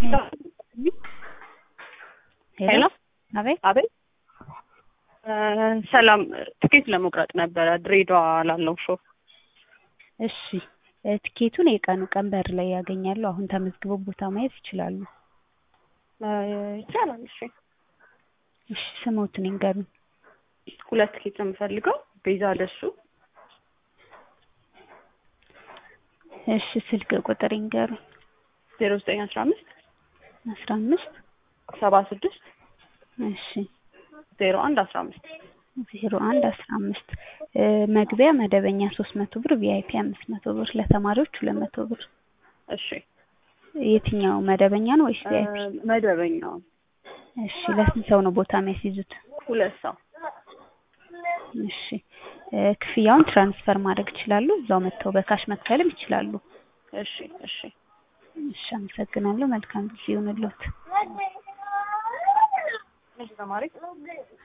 ሄሎ አቤት አቤት ሰላም ትኬት ለመቁረጥ ነበረ ድሬዳዋ ላለው ሾው እሺ እ ትኬቱን የቀኑ ቀን በር ላይ ያገኛሉ አሁን ተመዝግበው ቦታ ማየት ይችላሉ ይቻላል እሺ እሺ ስሞትን ይንገሩኝ ሁለት ትኬት ነው የምፈልገው ቤዛ ደሱ እሺ ስልክ ቁጥር ይንገሩኝ ዜሮ ዘጠኝ አስራ አምስት አስራ አምስት ሰባ ስድስት እሺ ዜሮ አንድ አስራ አምስት ዜሮ አንድ አስራ አምስት እ መግቢያ መደበኛ ሶስት መቶ ብር ቪአይፒ አምስት መቶ ብር ለተማሪዎች ሁለት መቶ ብር እሺ የትኛው መደበኛ ነው ወይስ ቪአይፒ መደበኛው እሺ ለስንት ሰው ነው ቦታ የሚያስይዙት ሁለት ሰው እሺ እ ክፍያውን ትራንስፈር ማድረግ ይችላሉ እዛው መጥተው በካሽ መክፈልም ይችላሉ እሺ እሺ እሺ አመሰግናለሁ መልካም ጊዜ ይሁንልዎት ተማሪ